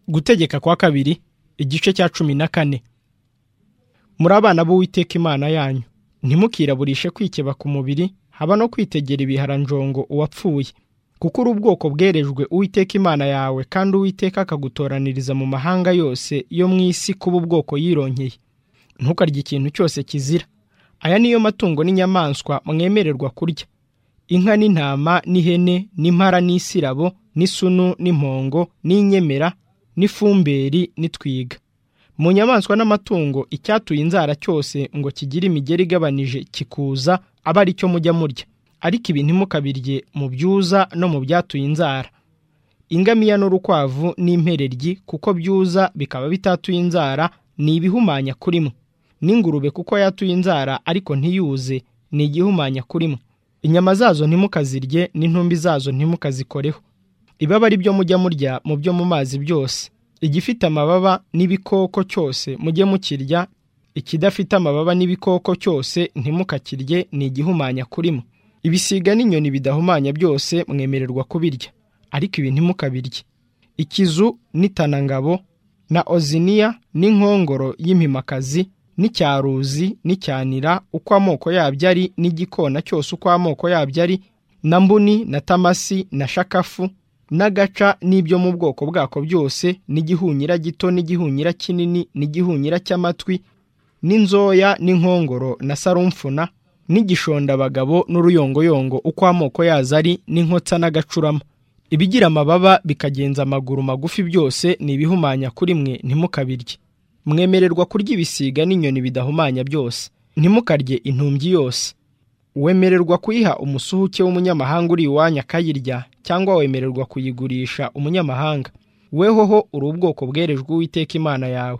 gutegeka kwa kabiri igice cya cumi na kane muri abana b'uwiteka imana yanyu ntimukiraburishe kwikeba ku mubiri haba no kwitegera ibiharanjongo uwapfuye kuko uri ubwoko bwerejwe uwiteka imana yawe kandi uwiteka akagutoraniriza mu mahanga yose yo mu isi kuba ubwoko yironkeye ntukarye ikintu cyose kizira aya niyo matungo n'inyamaswa mwemererwa kurya inka n'intama n'ihene n'impara n'isirabo n'isunu n'impongo n'inyemera n'ifumberi n'itwiga mu nyamaswa n'amatungo icyatuye inzara cyose ngo kigire imigeri igabanije kikuza aba ari cyo mujya murya ariko ibi ntimukabirye mu byuza no mu byatuye inzara ingamiya n'urukwavu n'impereryi kuko byuza bikaba bitatuye inzara ni ibihumanya kurimo n'ingurube kuko yatuye inzara ariko ntiyuze ni igihumanya kurimo inyama zazo ntimukazirye n'intumbi zazo ntimukazikoreho ibaba ari byo mujya murya mu byo mu mazi byose igifite amababa n'ibikoko cyose mujye mukirya ikidafite amababa n'ibikoko cyose ntimukakirye ni igihumanya kurimo ibisiga n'inyoni bidahumanya byose mwemererwa kubirya ariko ibi ntimukabirye ikizu n'itanangabo na oziniya n'inkongoro y'impimakazi n'icyaruzi n'icyanira uko amoko yabyo ari n'igikona cyose uko amoko yabyo ari na mbuni na tamasi na shakafu n'agaca n'ibyo mu bwoko bwako byose n'igihunyira gito n'igihunyira kinini n'igihunyira cy'amatwi n'inzoya n'inkongoro na sarumfuna n'igishondabagabo n'uruyongoyongo uko amoko yazo ari n'inkotsa n'agacurama ibigira amababa bikagenza amaguru magufi byose ni ibihumanya kuri mwe ntimukabirye mwemererwa kurya ibisiga n'inyoni bidahumanya byose ntimukarye intumbyi yose wemererwa kuyiha umusuhuke w'umunyamahanga uri iwanyu akayirya cyangwa wemererwa kuyigurisha umunyamahanga wehoho uri ubwoko bwerejwe uwiteka imana yawe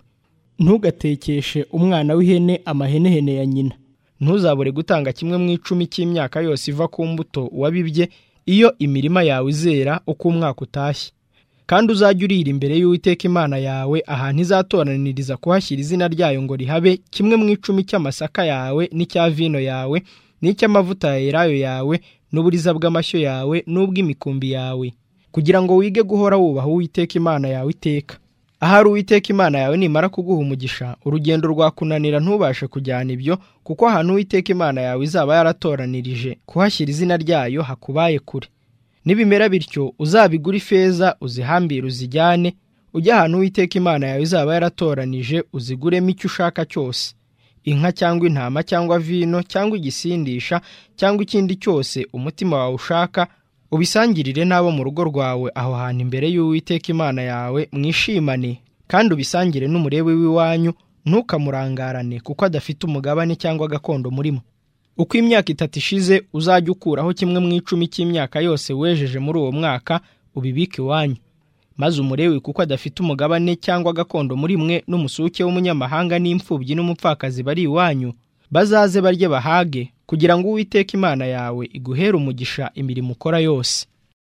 ntugatekeshe umwana w'ihene amahenehene ya nyina ntuzabure gutanga kimwe mu icumi cy'imyaka yose iva ku mbuto wabibye iyo imirima yawe izera uko umwaka utashye kandi uzajye urira imbere y'uwiteka imana yawe ahantu izatoraniriza kuhashyira izina ryayo ngo rihabe kimwe mu icumi cy'amasaka yawe n'icya vino yawe n'icy'amavuta ya elayo yawe n'uburiza bw'amashyo yawe n'ubw'imikumbi yawe kugira ngo wige guhora wubaha uwiteka imana yawe iteka ahari uwiteka imana yawe nimara kuguha umugisha urugendo rwakunanira ntubashe kujyana ibyo kuko ahantu uwiteka imana yawe izaba yaratoranirije kuhashyira izina ryayo hakubaye kure nibimera bityo uzabigura ifeza uzihambire uzijyane ujye ahantu uwiteka imana yawe izaba yaratoranije uziguremo icyo ushaka cyose inka cyangwa intama cyangwa vino cyangwa igisindisha cyangwa ikindi cyose umutima wawe ushaka ubisangirire n'abo mu rugo rwawe aho hantu imbere y'uwiteka imana yawe mwishimane kandi ubisangire n'umurebe w'iwanyu ntukamurangarane kuko adafite umugabane cyangwa gakondo murimo uko imyaka itatu ishize uzajya ukuraho kimwe mu icumi cy'imyaka yose wejeje muri uwo mwaka ubibike iwanyu maze umurewe kuko adafite umugabane cyangwa gakondo muri mwe n'umusuke w'umunyamahanga n'imfubyi n'umupfakazi bari iwanyu bazaze barye bahage kugira ngo uwiteka imana yawe iguhere umugisha imirimo ukora yose